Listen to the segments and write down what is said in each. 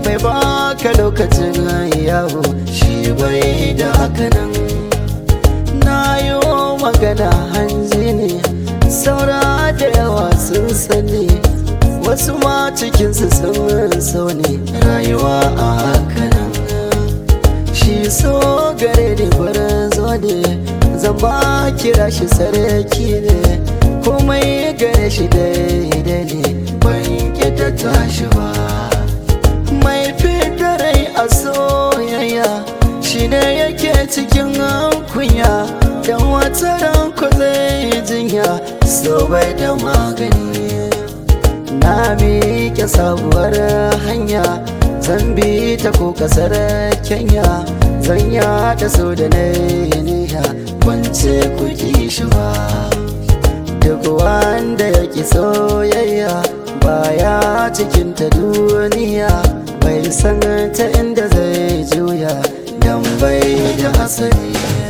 bai baka lokacin yawo shi bai da hakanan na yi magana hanzi ne saura da yawa sun sani wasu ma cikinsu sun so ne rayuwa a hakanan shi so gare ni barin zo ne zan ba kira shi sarki ne komai gare shi daidai ne ban ta tashi ba mai rai a soyayya shi ne yake cikin kunya dan wata ranku zai jinya so bai da magani na miƙe sabuwar hanya zan bi ta ko kasar kenya zan yada so da na niyya wance ku ki shi ba duk wanda ya ki soyayya baya cikin ta duniya bai san ta inda zai juya dan bai da asali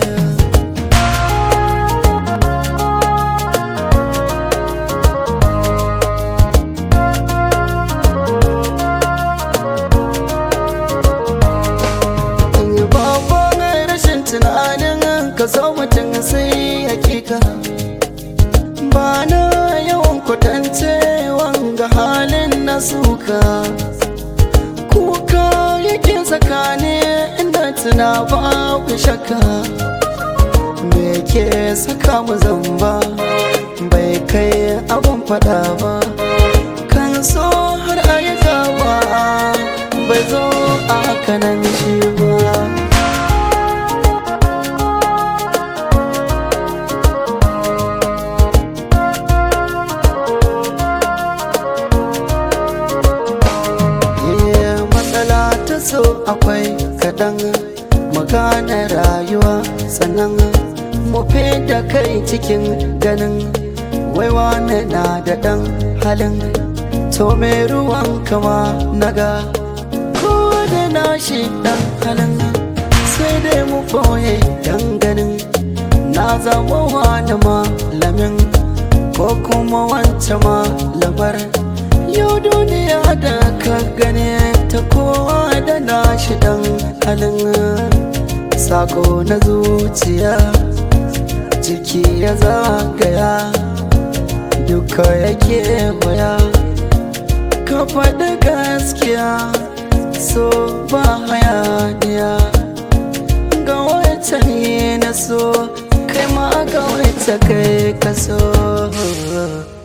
tunanin ka so mutum sai hakika ba na yawan kwatance wanga halin na suka kuka yake tsakani inda tuna babu shakka me ke saka mu zamba bai kai abun fada ba kan so har ayyuka ba bai zo a kanan shi ba so akwai kaɗan magana rayuwa sannan mu da kai cikin ganin waiwa na da ɗan halin to mai ruwan kama naga ko da nashi ɗan halin sai dai mu boye dan ganin na zama wani malamin ko kuma wancan malamar yau duniya da ka gane ta kowa da nashi dan halin sako na zuciya jiki ya zagaya duka yake waya ka faɗi gaskiya so ba hayaniya ga wata ne na so kai ma ga wata kai ka so